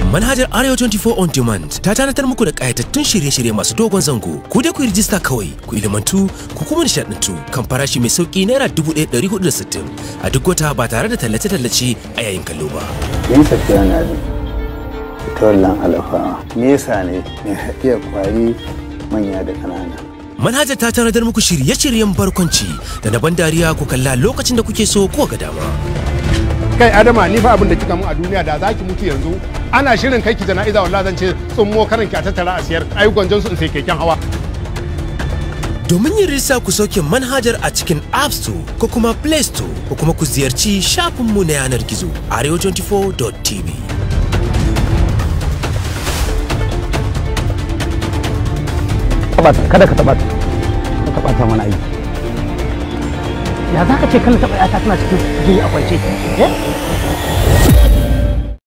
Manhajar Arewa 24 on demand ta tanatar muku da ƙayatattun shirye-shirye masu dogon zango. Ku dai ku yi rijista kawai, ku ilimantu, ku kuma nishaɗantu kan farashi mai sauƙi naira 1460 a duk wata ba tare da tallace-tallace a yayin kallo ba. yin tafiya na ne fitowar alafa nesa ne mai haɗiya kwari manya da ƙanana Manhajar ta tanadar muku shirye-shiryen barkwanci da na ban dariya ku kalla lokacin da kuke so ko ga dama. kai adama ni fa abin da kika mun a duniya da zaki mutu yanzu ana shirin kai ki jana'iza wallahi zan ce tsummo karan ki a tattara a siyar ai gwanjon su in sai keken hawa Domin yin rijista ku sauke manhajar a cikin App Store ko kuma Play Store ko kuma ku ziyarci shafinmu na yanar gizo arewa24.tv. kada ka taba ta ka taba ta mana aiki ya za ka ce kan taba yata tana cikin jini a kwance eh